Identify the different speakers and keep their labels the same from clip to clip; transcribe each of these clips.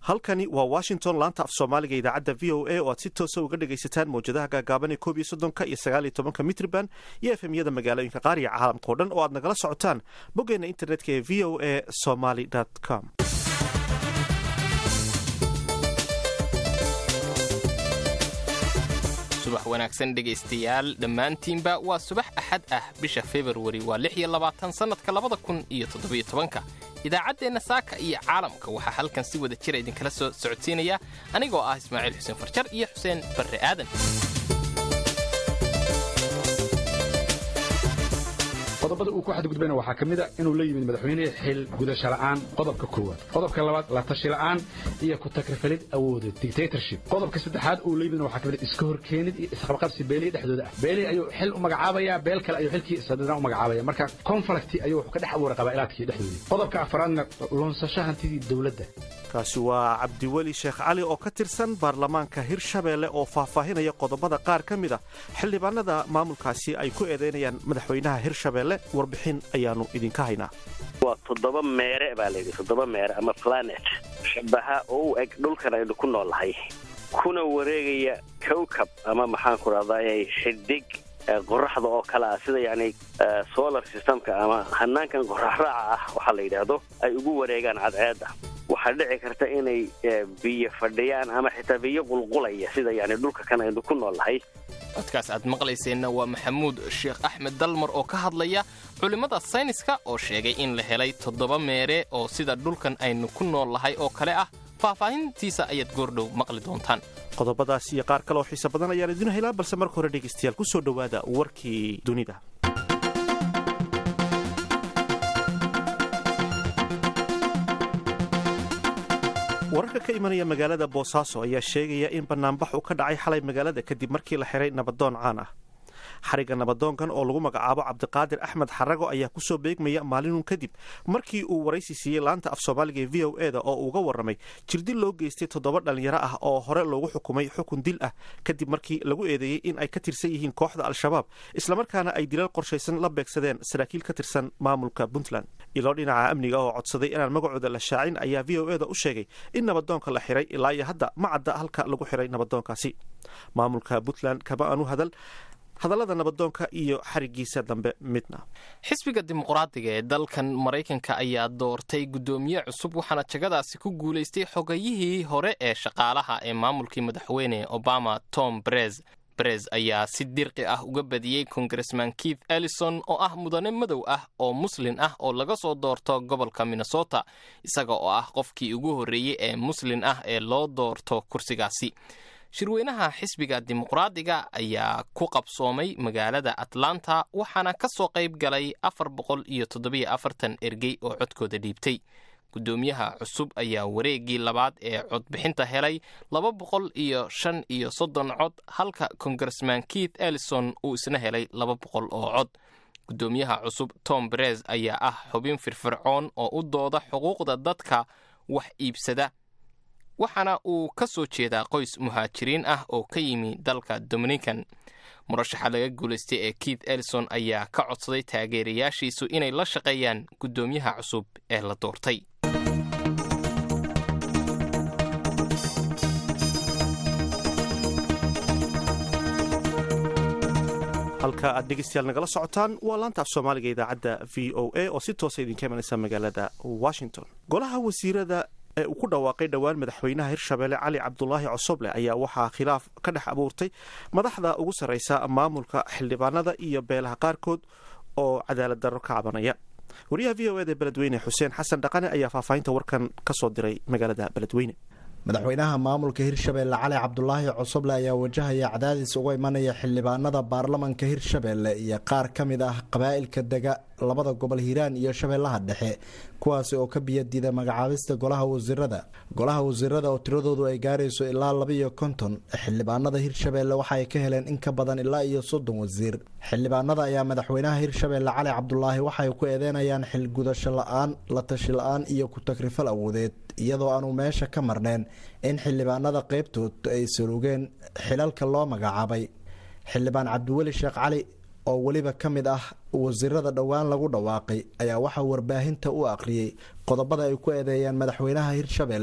Speaker 1: halkani waa washington laanta af soomaaliga idaacadda v o a oo aad si toosa uga dhegaysataan mawjadaha gaagaaban ee koob iyo soddonka iyo sagaal iyo tobanka mitriban iyo efemyada magaalooyinka qaar iyo caalamka o dhan oo aad nagala socotaan boggeena internetka ee v o a somaly com
Speaker 2: subax wanaagsan dhegaystayaal dhammaantiinba waa subax axad ah bisha februari waa lix iyo labaatan sannadka labada kun iyo toddobiyo tobanka idaacaddeenna saaka iyo caalamka waxaa halkan si wada jira idinkala soo socodsiinaya anigoo ah ismaaciil xuseen farjar iyo xuseen barre aadan
Speaker 3: qodobada uu ku xadgudbayna waxaa ka mid a inuu la yimid madaxweyne xil gudasho la'aan qodobka koowaad qodobka labaad la tashi la'aan iyo ku takrifalid awoodeed dictatorship qodobka saddexaad uu la yimidna waxaa ka mid iska horkeenid iyo isqabqabsi beelihi dhexdooda ah beelihi ayuu xil u magacaabayaa beel kale ayuu xilkii sadadna u magacaabaya marka conflicti ayuu wuxuu ka dhex abuuray qabaa'ilaadkii dhexdoodii qodobka afaraadna lunsasho hantidii dowladda
Speaker 1: kaasi waa cabdiweli sheekh cali oo ka tirsan baarlamaanka hirshabeelle oo faahfaahinaya qodobada qaar ka mid a xildhibaanada maamulkaasi ay ku eedaynayaan madaxweynaha hirshabeelle warbixin ayaannu idinka haynaa
Speaker 4: waa toddoba meere baa layidhi toddoba meere ama planet shabaha oo u eg dhulkan aynu ku noolnahay kuna wareegaya kowkab ama maxaan ku dhahday xidig qoraxda oo kale ah sida yacni solar systemka ama hanaankan qoraxraaca ah waxaa la yidhaahdo ay ugu wareegaan cadceedda waxaa dhici karta inay biyo fadhiyaan ama xitaa biyo qulqulaya sida yani dhulka kan aynu ku noolnahay
Speaker 2: codkaas aad maqlayseenna waa maxamuud sheekh axmed dalmar oo ka hadlaya culimmada sayniska oo sheegay in la helay toddoba meere oo sida dhulkan aynu ku nool nahay oo kale ah faahfaahintiisa ayaad goordhow maqli doontaan
Speaker 1: qodobadaas iyo qaar kale oo xiise badan ayaan idin helaa balse marka hore dhegaystayaal ku soo dhowaada warkii dunida wararka ka imanaya magaalada boosaaso ayaa sheegaya in banaanbax uu ka dhacay xalay magaalada kadib markii la xiray nabadoon caan ah xarigga nabadoonkan oo lagu magacaabo cabdiqaadir axmed xarago ayaa kusoo beegmaya maalinun kadib markii uu waraysi siiyey laanta af soomaaliga ee v o e da oo uga warramay jirdil loo geystay toddoba dhallinyaro ah oo hore loogu xukumay xukun dil ah kadib markii lagu eedeeyey in ay ka tirsan yihiin kooxda al-shabaab islamarkaana ay dilal qorshaysan la beegsadeen saraakiil ka tirsan maamulka puntland iloo dhinaca amniga oo codsaday inaan magacooda la shaacin ayaa v o e da u sheegay in nabadoonka la xiray ilaa iyo hadda ma cadda halka lagu xiray nabadoonkaasi maamulka puntland kama aanu hadal hadallada nabadoonka iyo xarigiisa dambe midna
Speaker 2: xisbiga dimuqraadiga ee dalkan maraykanka ayaa doortay guddoomiye cusub waxaana jagadaasi ku guulaystay xogayihii hore ee shaqaalaha ee maamulkii madaxweyne obama tom brez brez ayaa si dirqi ah uga badiyey kongaresman keith ellison oo ah mudane madow ah oo muslin ah oo laga soo doorto gobolka minnesota isaga oo ah qofkii ugu horreeyey ee muslin ah ee loo doorto kursigaasi shirweynaha xisbiga dimuqraadiga ayaa ku qabsoomay magaalada atlanta waxaana ka soo qayb galay afar boqol iyo toddobiyo afartan ergey oo codkooda dhiibtay guddoomiyaha cusub ayaa wareeggii labaad ee codbixinta helay laba boqol iyo shan iyo soddon cod halka kongaresman keith ellison uu isna helay laba boqol oo cod guddoomiyaha cusub tom brez ayaa ah xubin firfircoon oo u dooda xuquuqda dadka wax iibsada waxaana uu ka soo jeedaa qoys muhaajiriin ah oo ka yimi dalka dominican murashaxa laga guulaystay ee keith ellison ayaa ka codsaday taageerayaashiisu inay la shaqeeyaan guddoomiyaha cusub ee la doortay
Speaker 1: halka aad dhegeystayaal nagala socotaan waa laanta af soomaaliga idaacadda v o a oo si toosa idinka imanaysa magaalada washington golaha wasiirada ee uu ku dhawaaqay dhowaan madaxweynaha hirshabeelle cali cabdulaahi cosoble ayaa waxaa khilaaf ka dhex abuurtay madaxda ugu sarraysa maamulka xildhibaanada iyo beelaha qaarkood oo cadaalad darro ka cabanaya wariyaha v o eda beledweyne xuseen xasan dhaqane ayaa faahfaahinta warkan ka soo diray magaalada beledweyne
Speaker 5: madaxweynaha maamulka hirshabeelle cali cabdulaahi cosoble ayaa wajahaya cadaadis uga imanaya xildhibaanada baarlamanka hirshabeelle iyo qaar ka mid ah qabaa'ilka dega labada gobol hiiraan iyo shabeellaha dhexe kuwaasi oo ka biyadiida magacaabista golaha wasiirada golaha wasiirada oo tiradoodu ay gaarayso ilaa labaiyo konton xildhibaanada hirshabeelle waxa ay ka heleen in ka badan ilaa iyo soddon wasiir xildhibaanada ayaa madaxweynaha hirshabeelle cali cabdulaahi waxay ku eedeynayaan xilgudasho la-aan la tashi la-aan iyo ku-takrifal awoodeed iyadoo aanu meesha ka marneen in xildhibaanada qeybtood ay salugeen xilalka loo magacaabay xildhibaan cabdiweli sheekh cali oo weliba ka mid ah wasiirada dhowaan lagu dhawaaqay ayaa waxaa warbaahinta u aqriyey qodobada ay ku eedeeyaan madaxweynaha hirshabeelle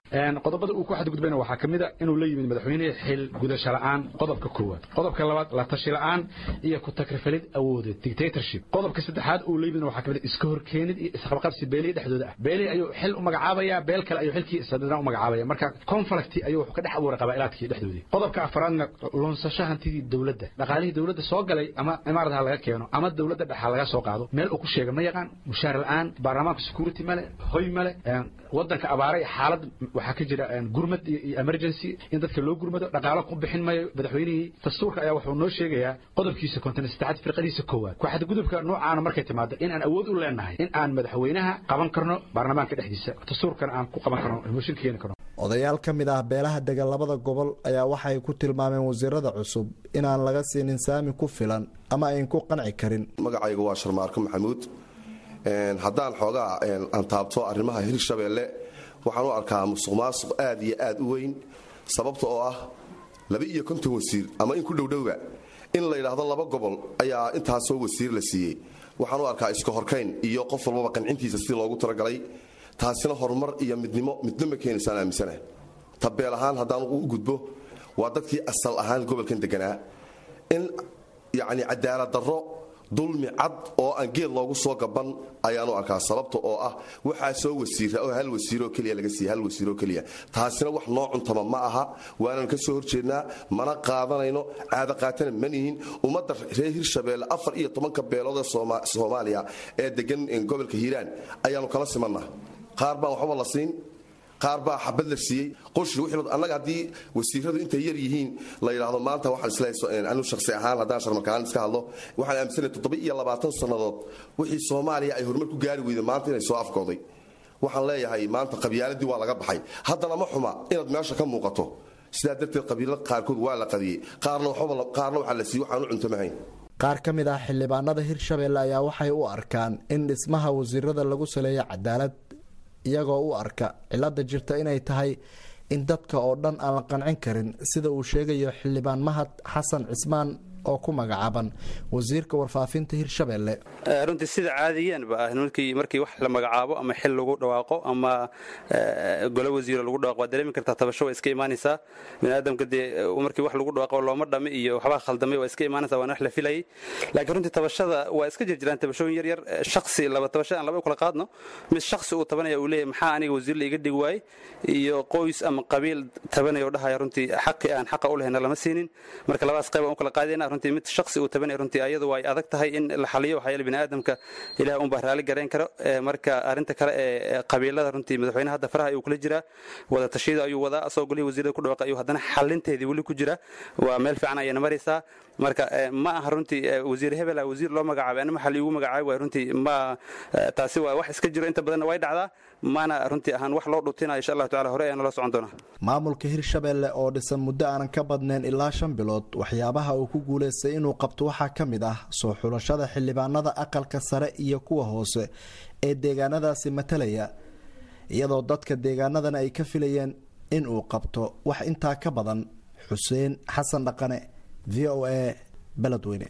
Speaker 3: qodobada uu ku xadgudbayna waxaa ka mid a inuu la yimid madaxweyne xil gudasho la'aan qodobka koowaad qodobka labaad la tashi la'aan iyo ku takrifalid awoodeed dictatorship qodobka saddexaad uu la yimidna waxaa ka mid a iska horkeenid iyo isqabqabsi beelihi dhexdooda ah beelihi ayuu xil u magacaabaya beel kale ayuu xilkii sadna u magacaabaya marka conflict ayuu wuxuu ka dhex abuuray qabaa'ilaadkii dhexdoodii qodobka afraadna lunsasho hantidii dowladda dhaqaalihii dowladda soo galay ama imaarad ha laga keeno ama dowladda dhex ha laga soo qaado meel uu ku sheega ma yaqaan mushaar la'aan baarlamaanka security male hoy male wadanka abaara iyo xaalad waxaa ka jira gurmad iyo emergency in dadka loo gurmado dhaqaalo ku bixin mayo madaxweynihii dastuurka ayaa wuxuu noo sheegayaa qodobkiisa konton saddexaad firqadiisa koowaad ku xadgudubka noocaana markay timaado in aan awood u leenahay in aan madaxweynaha qaban karno baarlamaanka dhexdiisa dastuurkana aan ku qaban karno mooshin keeni karno
Speaker 5: odayaal ka mid ah beelaha degan labada gobol ayaa waxay ku tilmaameen wasiirada cusub inaan laga siinin saami ku filan ama ayn ku qanci karin
Speaker 6: magacayga waa sharmaarko maxamuud haddaan xoogaa aan taabto arrimaha hirshabeelle waxaan u arkaa musuq maasuq aad iyo aad u weyn sababta oo ah laba iyo konton wasiir ama in ku dhowdhowba in la yidhaahdo laba gobol ayaa intaasoo wasiir la siiyey waxaan u arkaa iska horkayn iyo qof walbaba qancintiisa sidii loogu talagalay taasina horumar iyo midnimo midno ma keenaysaan aaminsana tabeel ahaan haddaan u gudbo waa dadkii asal ahaan gobolkan deganaa in yacni cadaalad darro dulmi cad oo aan geed loogu soo gaban ayaan u arkaa sababta oo ah waxaa soo wasiira oo hal wasiiroo keliya laga siiya hal wasiiroo keliya taasina wax noo cuntama ma aha waanan ka soo horjeednaa mana qaadanayno caada qaatana ma nihin ummadda reer hirshabeelle afar iyo tobanka beelood ee soomaaliya ee degan gobolka hiiraan ayaannu kala simannaha qaar baan waxbaba la siin qaar baa xabad la siiyey qoshi wixii annaga haddii wasiiradu intay yar yihiin la yidhaahdo maanta waxaan isleeyahay anu shakhsi ahaan haddaan sharmarkaan iska hadlo waxaan aaminsanahay toddoba iyo labaatan sannadood wixii soomaaliya ay horumar ku gaari weyday maanta inay soo afkooday waxaan leeyahay maanta qabyaaladii waa laga baxay haddana ma xuma inaad meesha ka muuqato sidaa darteed qabiilada qaarkood waa la qadiyey qaarna qaarna waxaa la siiyey waxaan u cuntamahayn
Speaker 5: qaar ka mid ah xildhibaanada hirshabeelle ayaa waxay u arkaan in dhismaha wasiirada lagu saleeyo cadaalad iyagoo u arka cilada jirta inay tahay in dadka oo dhan aan la qancin karin sida uu sheegayo xildhibaan mahad xasan cismaan oo ku magacaaban wasiirka warfaafinta hirshabeelle
Speaker 7: runtii sida caadiyaanba ah markii markii wax la magacaabo ama xil lagu dhawaaqo ama golo wasiiro lagu dhawaaqo waa dareemi kartaa tabasho waa iska imaanaysaa biniaadamka dee markii wax lagu dhawaaqo looma dhami iyo waxbaa khaldamay waa iska imaanaysaa waana wax la filayay laakiin runtii tabashada waa iska jirjiraan tabashooyin yar yar shaksi laba tabasho aan laba u kala qaadno mid shaksi uu tabanaya uu leeyahay maxaa aniga wasiir la iga dhigi waayey iyo qoys ama qabiil tabanaya oo dhahaya runtii xaqi aan xaqa u lehayna lama siinin marka labadaas qayb aan u kala qaadayna runtii mid shaksi uu tabanaya runtii ayadu way adag tahay in la xaliyo waxaa yeele biniaadamka ilaah unbaa raali garayn karo marka arrinta kale ee qabiilada runtii madaxweyne hadda faraha ayuu kula jiraa wada tashiyada ayuu wadaa asagoo golihii wasiirada ku dhawaaqay ayuu haddana xalinteedii weli ku jira waa meel fiican ayayna maraysaa marka ma aha runtii wasiir hebel wasiir loo magacaabay anima xal iigu magacaabay waay runtii ma taasi waa wax iska jiro inta badanna way dhacdaa maana runtii ahaan wax loo dhutinayo insha allahu tacala hore ayaana loo socon doonaa
Speaker 5: maamulka hirshabeelle oo dhisan muddo aanan ka badnayn ilaa shan bilood waxyaabaha uu ku guulaystay inuu qabto waxaa ka mid ah soo xulashada xildhibaanada aqalka sare iyo kuwa hoose ee deegaanadaasi matalaya iyadoo dadka deegaanadan ay ka filayeen in uu qabto wax intaa ka badan xuseen xasan dhaqane v o a beledweyne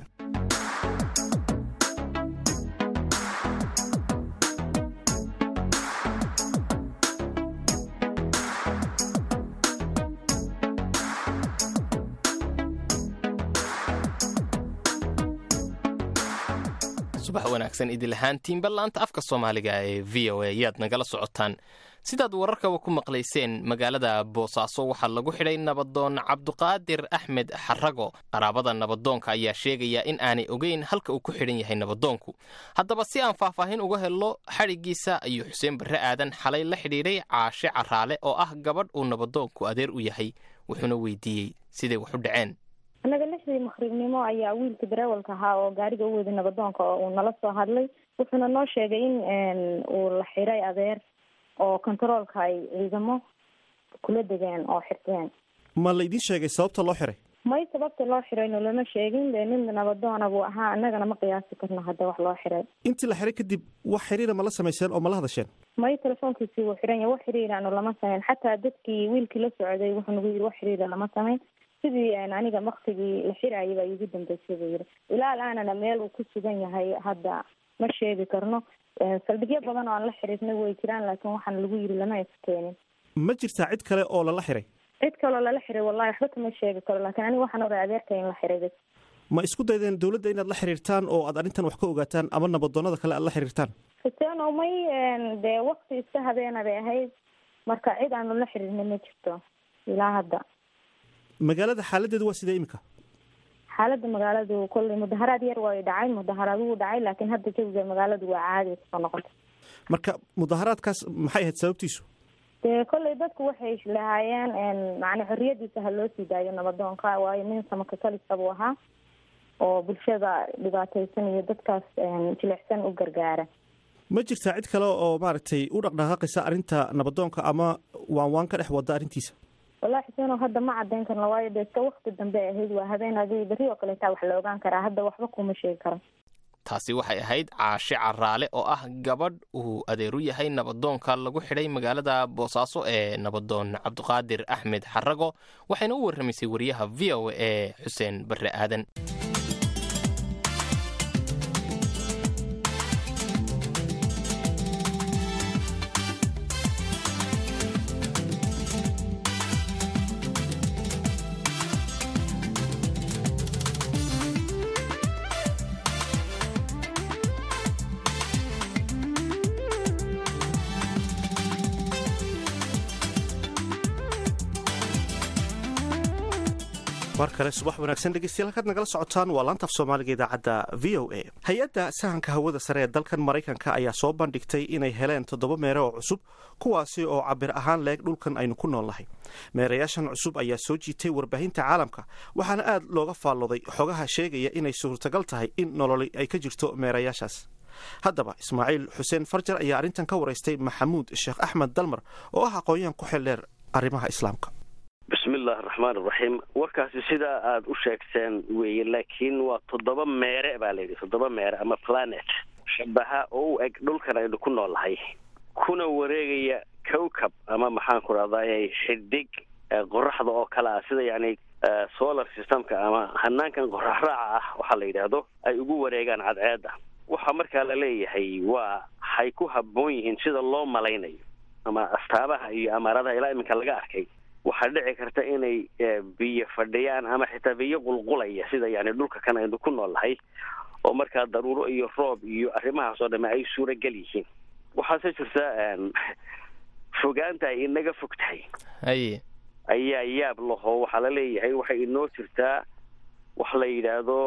Speaker 2: subax wanaagsan idil ahaantiinba laanta afka soomaaliga ee v o a yaad nagala socotaan sidaad wararkaba ku maqlayseen magaalada boosaaso waxaa lagu xidhay nabadoon cabduqaadir axmed xarago qaraabada nabadoonka ayaa sheegaya in aanay ogeyn halka uu ku xidhan yahay nabadoonku haddaba si aan faahfaahin uga helno xadhiggiisa ayuu xuseen barre aadan xalay la xidhiidhay caashe caraale oo ah gabadh uu nabadoonku adeer u yahay wuxuuna weydiiyey siday wax u dhaceen
Speaker 8: annaga lixdii maqribnimo ayaa wiilkii dareewalka ahaa oo gaariga u waday nabadoonka oo uu nala soo hadlay wuxuuna noo sheegay in uu la xiray adeer oo kontaroolka ay ciidamo kula degeen oo xirteen
Speaker 1: ma laydin sheegay sababta loo xiray
Speaker 8: may sababta loo xirayno lama sheegin de nin nabadoona buu ahaa annagana ma qiyaasi karno hadda wax loo xiray
Speaker 1: intii la xiray kadib wax xiriira ma la samayseen oo ma la hadasheen
Speaker 8: may telefoonkiisii wuu xiran yahay wax xiriirano lama samayn xataa dadkii wiilkii la socday wuxuu nagu yidhi wax xiriira lama samayn sidii aniga waktigii la xiraayay baa iigu dambeysay buu yidhi ilaa alaanana meel uu ku sugan yahay hadda ma sheegi karno saldhigyo badan oo aan la xiriirnay way jiraan laakiin waxaana lagu yidhi lama iskeenin
Speaker 1: ma jirtaa cid kale oo lala xiray
Speaker 8: cid kaloo lala xiray wallahi waxba kama sheegi karo laakiin aniga waxaan ogaa adeerka in la xiray bas
Speaker 1: ma isku daydeen dowladda inaad la xiriirtaan oo aad arrintan wax ka ogaataan ama nabadoonnada kale aad la xiriirtaan
Speaker 8: xuseen oo may dee wakti iska habeena bay ahayd marka cid aanu la xiriirna ma jirto ilaa hadda
Speaker 1: magaalada xaaladeedu waa sidee imika
Speaker 8: xaaladda magaaladu kolley mudaharaad yar way dhacay mudaharaad wuu dhacay laakiin hadda jawiga magaaladu waa caadi kusoo noqotay
Speaker 1: marka mudaharaadkaas maxay ahayd sababtiisu
Speaker 8: dee kolley dadku waxay lahaayeen macna xorriyadiisa ha loo sii daayo nabadoonka waayo nin samaka kalisa buu ahaa oo bulshada dhibaataysan iyo dadkaas jilicsan u gargaara
Speaker 1: ma jirtaa cid kale oo maaragtay u dhaqdhaqaaqaysa arrinta nabadoonka ama waan waan ka dhex wada arrintiisa
Speaker 8: wallahi xuseenoo hadda ma cadeyn karno waayo dee iska wakti dambe ay ahayd waa habeen adi berri oo kaleetaa wax la ogaan karaa hadda waxba kuma sheegi karo
Speaker 2: taasi waxay ahayd caashe caraale oo ah gabadh uu adeeru yahay nabadoonka lagu xidhay magaalada boosaaso ee nabadoon cabdiqaadir axmed xarago waxayna u warramaysay wariyaha v o ee xuseen barre aadan
Speaker 1: mar kale subax wanaagsan dhegeystayaal halkaad nagala socotaan waa laantaaf soomaaliga idaacadda v o a hay-adda sahanka hawada sare ee dalkan maraykanka ayaa soo bandhigtay inay heleen toddoba meere oo cusub kuwaasi oo cabir ahaan leeg dhulkan aynu ku nool nahay meerayaashan cusub ayaa soo jiitay warbaahinta caalamka waxaana aad looga faallooday xogaha sheegaya inay suurtagal tahay in nololi ay ka jirto meerayaashaas haddaba ismaaciil xuseen farjar ayaa arrintan ka waraystay maxamuud sheekh axmed dalmar oo ah aqoon-yahan ku xildheer arrimaha islaamka
Speaker 4: bismillahi araxmaan iraxiim warkaasi sidaa aada u sheegteen weeye laakiin waa toddoba meere baa layidhi toddoba meere ama planet shabaha oo u eg dhulkan aynu ku noolnahay kuna wareegaya cowcab ama maxaan ku rahday xidig qoraxda oo kale ah sida yacni solar systemka ama hanaankan qorax raaca ah waxaa la yidhaahdo ay ugu wareegaan cadceedda waxaa markaa la leeyahay waa hay ku habboon yihiin sida loo malaynayo ama astaabaha iyo amaaradaha ilaa iminka laga arkay waxaa dhici karta inay biyo fadhiyaan ama xitaa biyo qulqulaya sida yani dhulka kan aynu ku noolnahay oo markaa daruuro iyo roob iyo arrimahaas oo dhame ay suuragal yihiin waxaase jirta fogaanta ay inaga fog tahay
Speaker 2: haye
Speaker 4: ayaa yaab laho waxaa la leeyahay waxay inoo jirtaa wax la yidhaahdo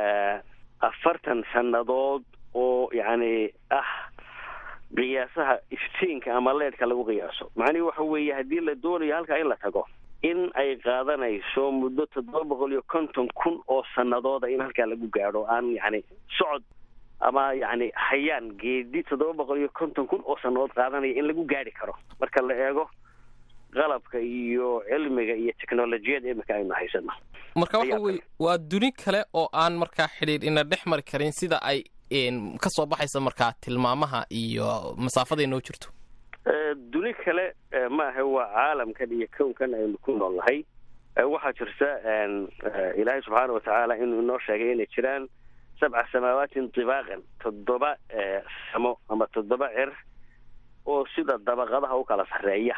Speaker 4: afartan sannadood oo yacni ah qiyaasaha iftiinka ama leedhka lagu qiyaaso macnihi waxa weeye haddii la doonayo halkaa in la tago in ay qaadanayso muddo toddoba boqol iyo konton kun oo sanadooda in halkaa lagu gaadho aan yacni socod ama yacni hayaan geedi toddoba boqol iyo konton kun oo sannadood qaadanaya in lagu gaadhi karo marka la eego qalabka iyo cilmiga iyo technolojiyada imika aynu haysano
Speaker 2: marka waxa weye waa duni kale oo aan markaa xidhiir ina dhex mari karin sida ay ka soo baxaysa markaa tilmaamaha iyo masaafada inoo jirto
Speaker 4: duni kale maaha waa caalamkan iyo kownkan aynu ku nool nahay waxaa jirta ilaahay subxaana watacaala inuu inoo sheegay inay jiraan sabca samaawaatin tibaaqan toddoba samo ama toddoba cer oo sida dabaqadaha u kala sarreeya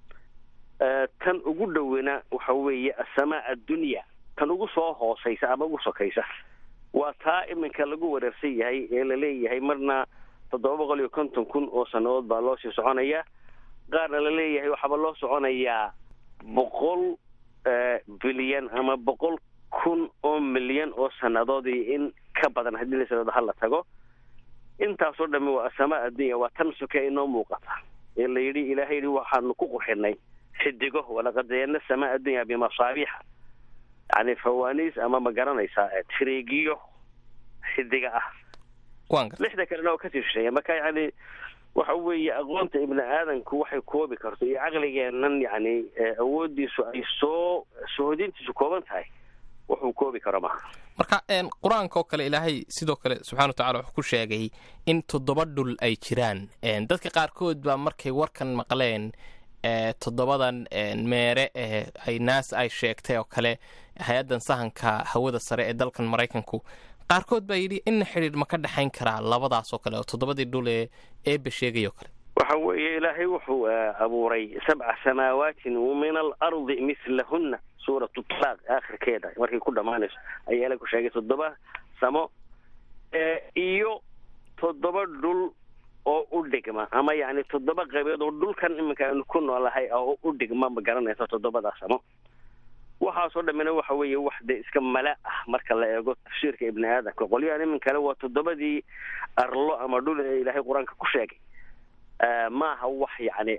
Speaker 4: tan ugu dhowena waxa weeye asamaa addunya tan ugu soo hoosaysa ama ugu sokaysa waa taa iminka lagu wareersan yahay ee laleeyahay marna toddoba boqol iyo konton kun oo sannadood baa loo sii soconaya qaarna laleeyahay waxaaba loo soconayaa boqol bilyan ama boqol kun oo milyan oo sannadood iyo in ka badan haddii la sanado hala tago intaasoo dhami waa asamaa addunya waa tan soke inoo muuqata ee la yidhi ilaahay yidhi waxaanu ku qurxinay xidigo walaqad zayana samaa addunya bimasaabiixa yani fawaniis ama ma garanaysaa tiriigiyo xidiga ah lixda kalena oo kasii shisheeya marka yani waxa weeye aqoonta ibni aadanku waxay koobi karto iyo caqligeennan yani awoodiisu ay soo sohodintiisu kooban tahay wuxuu koobi karo maha
Speaker 2: marka qur-aanka oo kale ilaahay sidoo kale subxana watacala wuxuu ku sheegay in toddoba dhul ay jiraan dadka qaarkood baa markay warkan maqleen toddobadan meere ee ay naas ay sheegtay oo kale hay-addan sahanka hawada sare ee dalkan maraykanku qaarkood baa yidhi inna xidhiir ma ka dhexayn karaa labadaas oo kale oo toddobadii dhul ee eebba sheegay oo kale
Speaker 4: waxa weeye ilaahay wuxuu abuuray sabca samaawaatin min alardi mislahunna suuratu talaaq aakhirkeeda markay ku dhammaanayso ayaa ila ku sheegay toddoba samo iyo toddoba dhul oo u dhigma ama yacni toddoba qaybood oo dhulkan iminka aynu ku noolahay oo u dhigma ma garanaysa toddobadaa samo waxaasoo dhammina waxa weeye wax dee iska mala ah marka la eego tafsiirka ibni aadamka qolyahan iminkale waa toddobadii arlo ama dhul ee ilaahay qur-aanka ku sheegay maaha wax yacni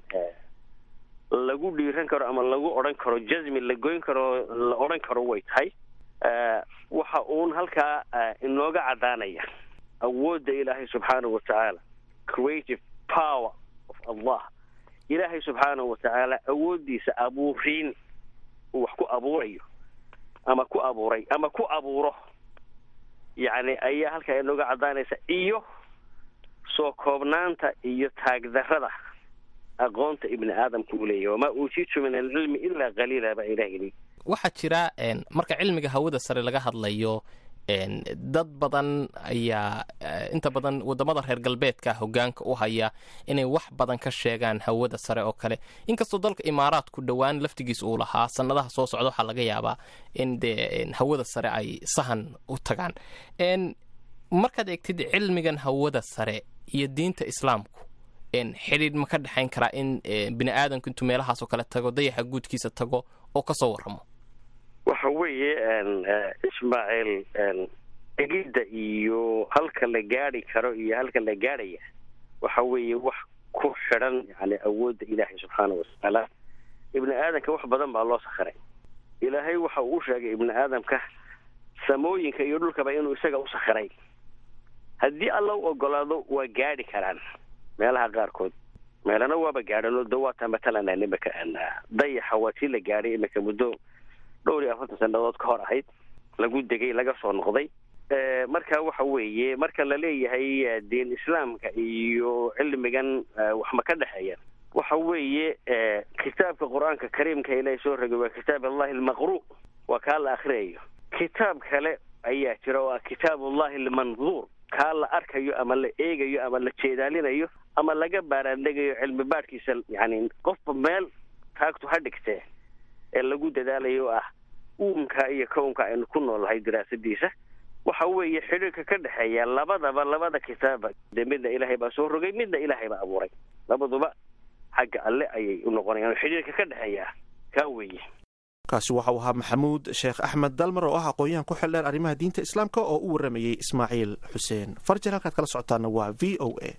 Speaker 4: lagu dhiiran karo ama lagu odhan karo jasmi la goyn karo la odhan karo way tahay waxa uun halkaa inooga caddaanaya awoodda ilaahay subxaanahu watacaala creative power of allah ilaahay subxaanahu watacaala awooddiisa abuuriin uu wax ku abuurayo ama ku abuuray ama ku abuuro yacni ayaa halkaa inooga caddaanaysa iyo soo koobnaanta iyo taagdarrada aqoonta ibni aadamka uu leeyahy wamaa uutiitu min alcilmi ilaa qaliila baa ilaah yidhi
Speaker 2: waxaa jira marka cilmiga hawada sare laga hadlayo dad badan ayaa inta badan wadamada reer galbeedka hogaanka u haya inay wax badan ka sheegaan hawada sare oo kale inkastoo dalka imaaraadku dhowaan laftigiis uu lahaa sanadaha soo socda waxaa laga yaabaa in dee hawada sare ay sahan u tagaan markaad eegtid cilmigan hawada sare iyo diinta islaamku xidhiidh ma ka dhexayn karaa in bini aadamku intuu meelahaasoo kale tago dayaxa guudkiisa tago oo kasoo waramo
Speaker 4: waxa weeye ismaaciil egidda iyo halka la gaadi karo iyo halka la gaadhaya waxa weeye wax ku xidhan yani awoodda ilaahay subxaana watacaala ibni aadamka wax badan baa loo sakhiray ilaahay waxa uu sheegay ibni aadamka samooyinka iyo dhulkaba inuu isaga u sakhiray haddii alla u ogolaado waa gaadhi karaan meelaha qaarkood meelana waaba gaadhanoo dawaata matalan imika dayaxa waa tii la gaadhay imika muddo dhowr iyo afartan sanadood ka hor ahayd lagu degay laga soo noqday marka waxa weeye marka la leeyahay diin islaamka iyo cilmigan wax ma ka dhexeeya waxa weeye kitaabka qur-aanka kariimka ilaahay soo rogay waa kitaab allahi almaqru waa kaa la akriyayo kitaab kale ayaa jira oo ah kitaab ullahi almanduur kaa la arkayo ama la eegayo ama la jeedaalinayo ama laga baaraandhegayo cilmi baadhkiisa yani qofba meel taagtu ha dhigtee ee lagu dadaalayo ah uunka iyo kownka aynu ku noolnahay diraasadiisa waxa weeye xidhiirka ka dhexeeya labadaba labada kitaaba dee midna ilaahay baa soo rogay midna ilaahay baa abuuray labaduba xagga alle ayay u noqonayaan xidhiirka ka dhexeeya kaa weeye
Speaker 1: kaasi waxau ahaa maxamuud sheekh axmed dalmar oo ah aqoon-yahan ku xildheer arrimaha diinta islaamka oo u waramayey ismaaciil xuseen farjar halkaad kala socotaana waa v o a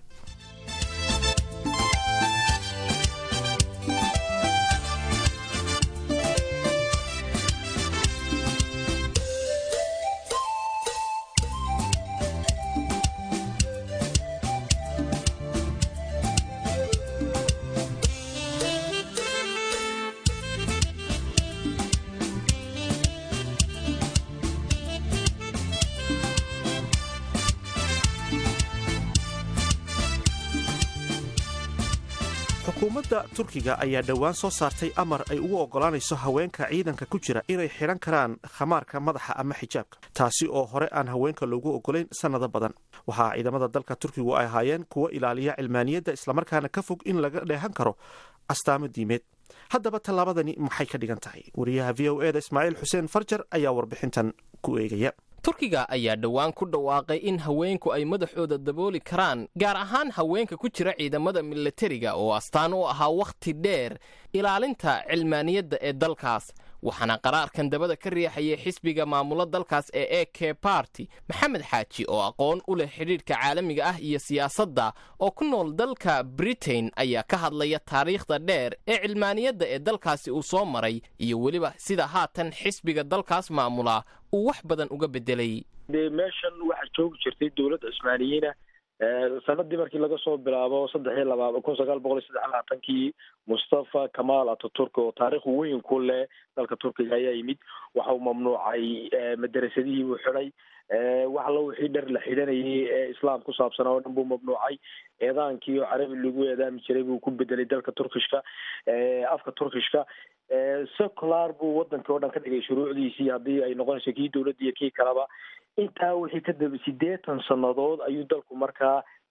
Speaker 1: xukuumadda turkiga ayaa dhowaan soo saartay amar ay ugu oggolaanayso haweenka ciidanka ku jira inay xidhan karaan khamaarka madaxa ama xijaabka taasi oo hore aan haweenka loogu oggolayn sannado badan waxaa ciidamada dalka turkigu ay ahaayeen kuwo ilaaliya cilmaaniyadda islamarkaana ka fog in laga dheehan karo astaamo diimeed haddaba tallaabadani maxay ka dhigan tahay wariyaha v o eda ismaaciil xuseen farjar ayaa warbixintan ku eegaya
Speaker 2: turkiga ayaa dhowaan ku dhawaaqay in haweenku ay madaxooda dabooli karaan gaar ahaan haweenka ku jira ciidamada milatariga oo astaan u ahaa wakhti dheer ilaalinta cilmaaniyadda ee dalkaas waxaana qaraarkan dabada ka riixayay xisbiga maamula dalkaas ee e k barty maxamed xaaji oo aqoon u leh xidhiidhka caalamiga ah iyo siyaasadda oo ku nool dalka britain ayaa ka hadlaya taariikhda dheer ee cilmaaniyadda ee dalkaasi uu soo maray iyo weliba sida haatan xisbiga dalkaas maamula uu wax badan uga bedelay
Speaker 9: dee meeshan waxaa joogi jirtay dowladda cusmaaniyiina sanadii markii laga soo bilaabo saddex iyo laba kun sagaal boqol iyo saddex labaatankii mustafa kamal ataturk oo taariikh weyn ku leh dalka turkiga ayaa yimid waxa uu mamnuucay madarasadihii buu xidhay wax alla wixii dhar la xidhanayay ee islaam ku saabsanaa oo dhan buu mamnuucay eedaankii oo carabi lagu eedaami jiray buu ku bedelay dalka turkishka afka turkishka secular buu wadankii oo dhan ka dhigay shuruucdiisii haddii ay noqonayso kii dowladda iyo kii kaleba intaa wixii ka daba siddeetan sannadood ayuu dalku markaa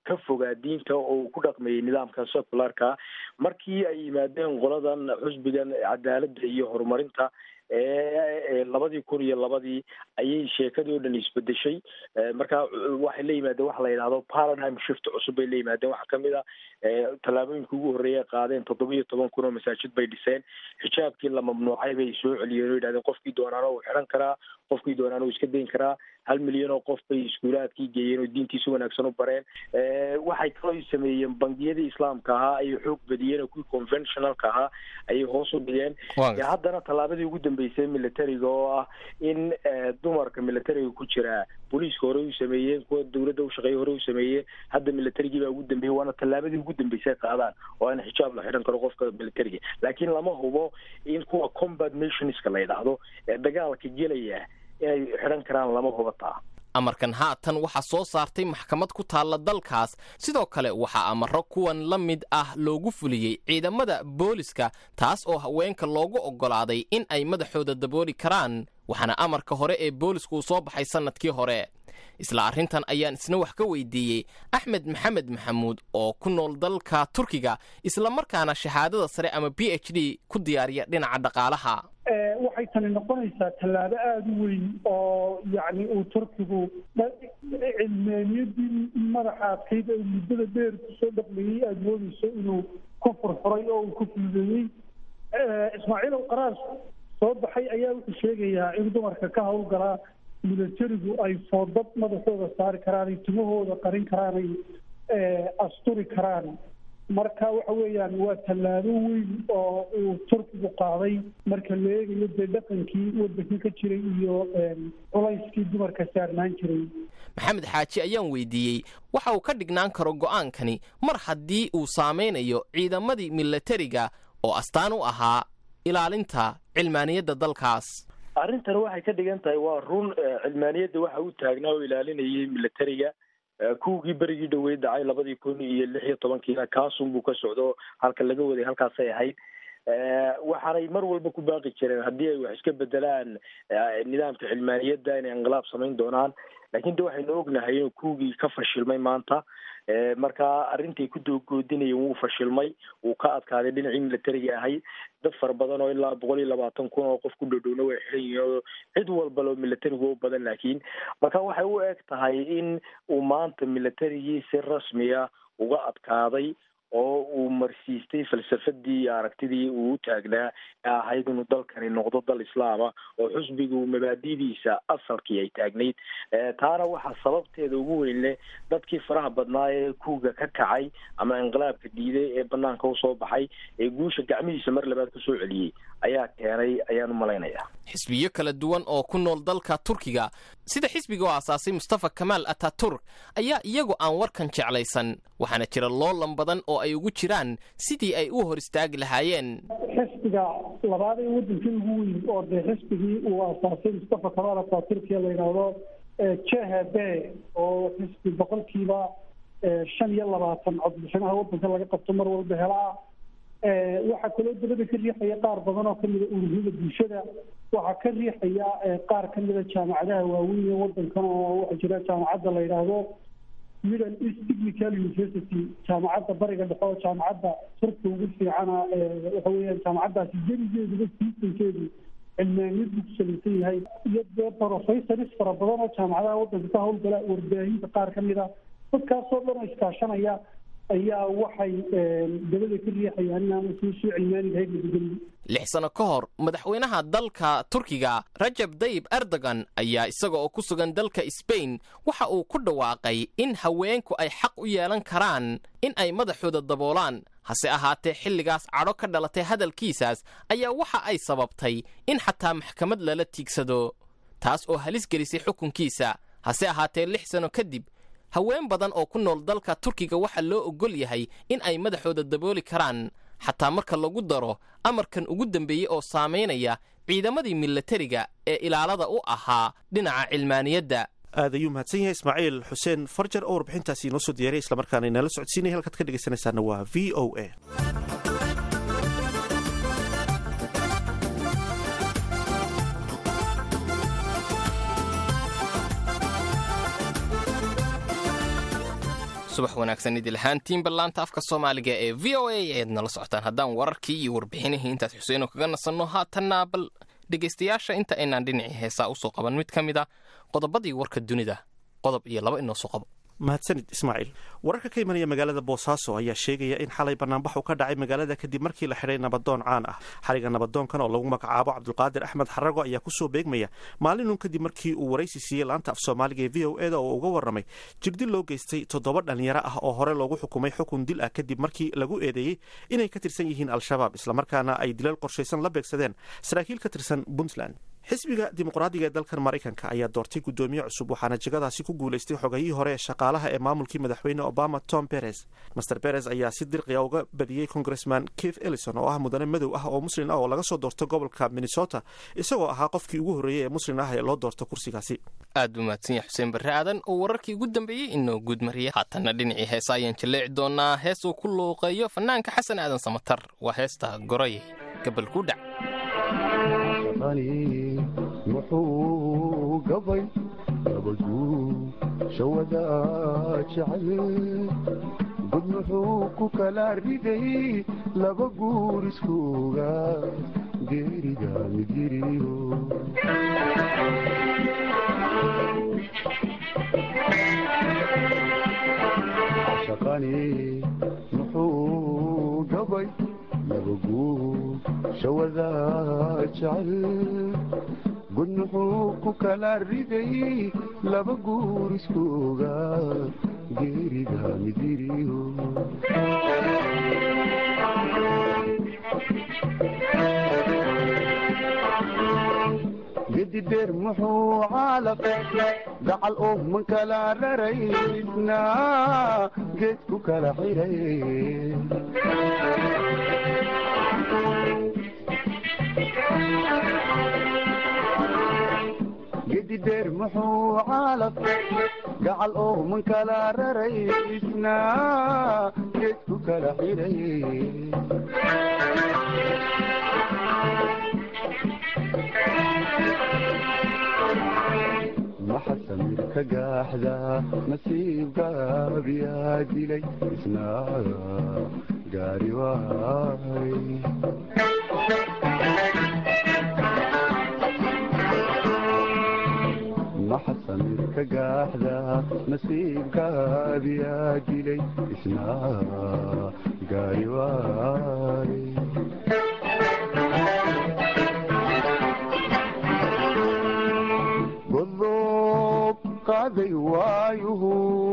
Speaker 9: ka fogaa diinta oo uu ku dhaqmayay nidaamka secularka markii ay yimaadeen qoladan xusbigan cadaaladda iyo horumarinta labadii kun iyo labadii ayay sheekadii o dhan isbedeshay marka waxay la yimaadeen waxa la yidhahdo paradigm shift cusub bay la yimaadeen waxaa kamid a tallaabooyinka ugu horreeya qaadeen toddoba iyo toban kun oo masaajid bay dhiseen xijaabkii la mamnuucay bay soo celiyeen oo yidhahdeen qofkii doonaana uu xidhan karaa qofkii doonaana uu iska dayn karaa hal milyan oo qof bay iskuulaadkii geeyeen oo diintiisa wanaagsan u bareen waxay kaloo sameeyeen bangiyadii islaamka ahaa ayay xoog badiyeen oo kuwii conventionalka ahaa ayay hoos u dhigeen haddana tallaabadii ugu dambeysay militariga oo ah in dumarka militariga ku jira booliiska hore u sameeyeen kuwa dawladda ushaqeeya hore u sameeyeen hadda militarigii baa ugu dambeeyey waana tallaabadii ugu dambeysay qaadaan oo in xijaab la xidhan karo qofka militariga laakiin lama hubo in kuwa combat nationska la yidhaahdo ee dagaalka gelaya inay xidhan karaan lama hubataa
Speaker 2: amarkan haatan waxaa soo saartay maxkamad ku taalla dalkaas sidoo kale waxaa amaro kuwan la mid ah loogu fuliyey ciidamada booliska taas oo haweenka loogu oggolaaday in ay madaxooda dabooli karaan waxaana amarka hore ee boolisku uu soo baxay sannadkii hore isla arrintan ayaan isna wax ka weydiiyey axmed maxamed maxamuud oo ku nool dalka turkiga islamarkaana shahaadada sare ama b h d ku diyaariya dhinaca dhaqaalaha
Speaker 10: waxay tani noqonaysaa tallaabo aada u weyn oo yacni uu turkigu cilmaaniyadii madaxa adkayd ee muddada dheer kusoo dhaqmayey aada moodeyso inuu ku furfuray oo uu ku fududeeyey ismaaciil ow qaraar soo baxay ayaa wuxuu sheegayaa in dumarka ka howlgalaa militarigu ay foodad madaxooda saari karaan ay tumahooda qarin karaan ay asturi karaan marka waxa weeyaan waa tallaabo weyn oo uu turkigu qaaday marka la eegayo dee dhaqankii waddanka ka jiray iyo culayskii dumarka saarnaan jiray
Speaker 2: maxamed xaaji ayaan weydiiyey waxa uu ka dhignaan karo go'aankani mar haddii uu saamaynayo ciidamadii milatariga oo astaan u ahaa ilaalinta cilmaaniyadda dalkaas
Speaker 9: arrintan waxay ka dhigan tahay waa run cilmaaniyadda waxa u taagnaa oo ilaalinayay militariga kuwigii berigii dhaweyd dhacay labadii kun iyo lix iyo tobankiina kaasun buu ka socdo halka laga waday halkaasay ahayd waxaanay mar walba ku baaqi jireen haddii ay wax iska bedelaan nidaamka cilmaaniyadda inay inqilaab samayn doonaan lakin de waxaynu ognahay inuu kuwigii ka fashilmay maanta marka arrintai ku dogoodinayeen wuu fashilmay wuu ka adkaaday dhinacii militariga ahayd dad fara badan oo ilaa boqol iyo labaatan kun oo qof ku dhowdhowna way xiran yihiin oo cid walba loo militarigu u badan laakiin marka waxay u eg tahay in uu maanta militarigii si rasmiya uga adkaaday oo uu marsiistay falsafadii iyo aragtidii uu u taagnaa ee ahayd inuu dalkani noqdo dal islaama oo xusbigu mabaadidiisa asalkii ay taagnayd taana waxaa sababteeda ugu weyn leh dadkii faraha badnaa ee kuuga ka kacay ama inqilaabka diiday ee banaanka usoo baxay ee guusha gacmihiisa mar labaad kusoo celiyey ayaa keenay ayaan u malaynayaa
Speaker 2: xisbiyo kala duwan oo ku nool dalka turkiga sida xisbiga oo aasaasay mustafa kamaal ataturk ayaa iyagu aan warkan jeclaysan waxaana jira loolan badan oo ay ugu jiraan sidii ay u hor istaagi lahaayeen
Speaker 10: xisbiga labaad ee waddanka ugu weyn oo dee xisbigii uu aasaasay mustafa kamaal ataturkiya la yidhaahdo jhb oo xisbi boqolkiiba shan iyo labaatan codbixinaha waddanka laga qabto mar walba helaa waxaa kaloo dabada ka riixaya qaar badan oo kamida ururyada bulshada waxaa ka riixaya qaar kamida jaamacadaha waaweyn ee wadankan oo waxaa jira jaamacadda la yidhaahdo middle east technical university jaamacadda bariga dhexe oo jaamacadda turka ugu fiicana waxa weeyaan jaamacaddaasi jerigeeduba siisankeedu cilmaaniyad buu ku salaysan yahay iyo dee professoris fara badan oo jaamacadaha waddanka ka howlgala warbaahinta qaar kamid a dadkaasoo dhan oo iskaashanaya ayaa waxay dabada ka riixayaan inaanu sii soo cilmaaniga haydnabadgelin
Speaker 2: lix sano ka hor madaxweynaha dalka turkiga rajab dayib erdogan ayaa isaga oo ku sugan dalka sbain waxa uu ku dhawaaqay in haweenku ay xaq u yeelan karaan in ay madaxooda daboolaan hase ahaatee xilligaas cadho ka dhalatay hadalkiisaas ayaa waxa ay sababtay in xataa maxkamad lala tiigsado taas oo halis gelisay xukunkiisa hase ahaatee lix sano kadib haween badan oo ku nool dalka turkiga waxaa loo oggol yahay in ay madaxooda dabooli karaan xataa marka lagu daro amarkan ugu dambeeyey oo saamaynaya ciidamadii milatariga ee ilaalada u ahaa dhinaca cilmaaniyadda
Speaker 1: aad ayuu mahadsan yahay ismaaciil xuseen farjar oo warbixintaasi inoo soo diyaray islamarkaana inala socodsiinaya halkaad ka dhegaysanaysaana waa v o a
Speaker 2: subax wanaagsan idil ahaantiin ballaanta afka soomaaliga ee v o a eed nala socotaan haddaan wararkii iyo warbixinihii intaas xuseenoo kaga nasanno haatanna bal dhegaystayaasha inta aynaan dhinacii heesaa usoo qaban mid ka mid a qodobadii warka dunida qodob iyo laba inoo soo qabo
Speaker 1: mahadsanid ismaaciil wararka ka imanaya magaalada boosaaso ayaa sheegaya in xalay banaanbax uu ka dhacay magaalada kadib markii la xidhay nabadoon caan ah xariga nabadoonkan oo lagu magacaabo cabdulqaadir axmed xarago ayaa kusoo beegmaya maalinun kadib markii uu waraysi siiyey laanta af soomaaliga ee v o eda oo uga warramay jirdil loo geystay toddoba dhalinyaro ah oo hore loogu xukumay xukun dil ah kadib markii lagu eedeeyey inay ka tirsan yihiin al-shabaab islamarkaana ay dilal qorshaysan la beegsadeen saraakiil ka tirsan puntland xisbiga dimuqraadiga ee dalkan maraykanka ayaa doortay guddoomiye cusub waxaana jegadaasi ku guulaystay xogayihii hore ee shaqaalaha ee maamulkii madaxweyne obama tom beres master beres ayaa si dirqiya uga badiyey congressman keith ellison oo ah mudane madow ah oo muslin ah oo laga soo doorto gobolka minnesota isagoo ahaa qofkii ugu horreeyey ee muslin ah ee loo doorto kursigaasi
Speaker 2: aad buu mahadsan yahay xuseen barre aadan oo wararkii ugu dambeeyey inoo guud mariya haatanna dhinacii heesa ayaan jaleeci doonaa hees uu ku luuqeeyo fanaanka xasan aadan samatar waa heesta goraye gabal ku dhac
Speaker 11: muxuu gabay gabaduu shawada jecel gud muxuu ku kala riday laba guur iskuuga geeriga midiriyo shaqani muxuu gabay laba guur shawada jecel gud muxuu ku kala riday laba guur iskuuga geeriga midiriyo gedi dheer muxuu caalaq gacal oo man kala raraysna geed ku kala xiray gedi dheer muxuu caalaq gacal oo man kala raraysna geed ku kala xiray maxa samir ka gaaxda nasiibgaabiyaa dilay isna gaari waay maxa samir ka gaaxda nasiibkaabiyaa dilay isna gaari waay godob qaaday waayuhu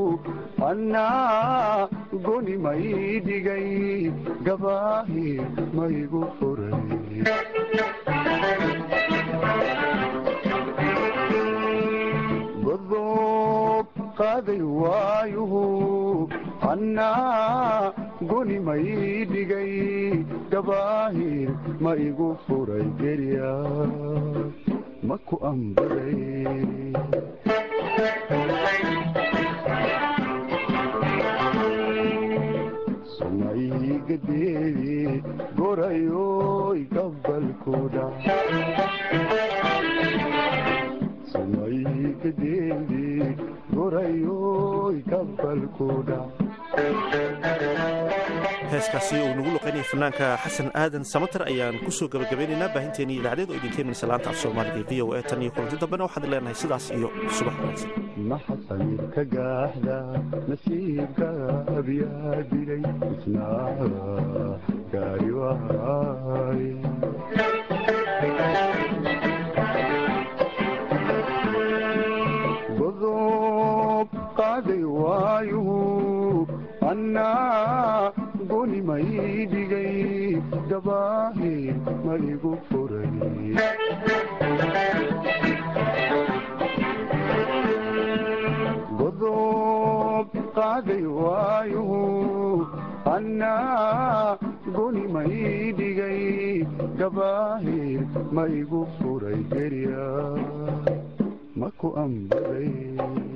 Speaker 11: annaa goni may dhigay gabaahi maygu furay godob qaaday waayuhu annaa goni may dhigay gabaahir ma igu furay gerya ma ku ambaday sumaygadeedi gorayoy gabalkuda sumaygadeedi gorayoy gabalkuda
Speaker 1: heeskaasi uu nagu luqaynaya fanaanka xasan aadan samater ayaan kusoo gabagabeynaynaa baahinteennii idaacadeed oo idinka imanaysa laanta af soomaaliga v o e tan iyo kulanti dambena waxaad leenahay sidaas iyo subax wanaagsan
Speaker 11: maxa samir ka gaaxda nasiibkaabiyaa dilay isna gaari waay godob qaaday waayuhu annaa goni may dhigay gabaahir ma igu furay godob qaaday waayuhu annaa goni may dhigay gabaahir ma igu furay gerya ma ku ambaday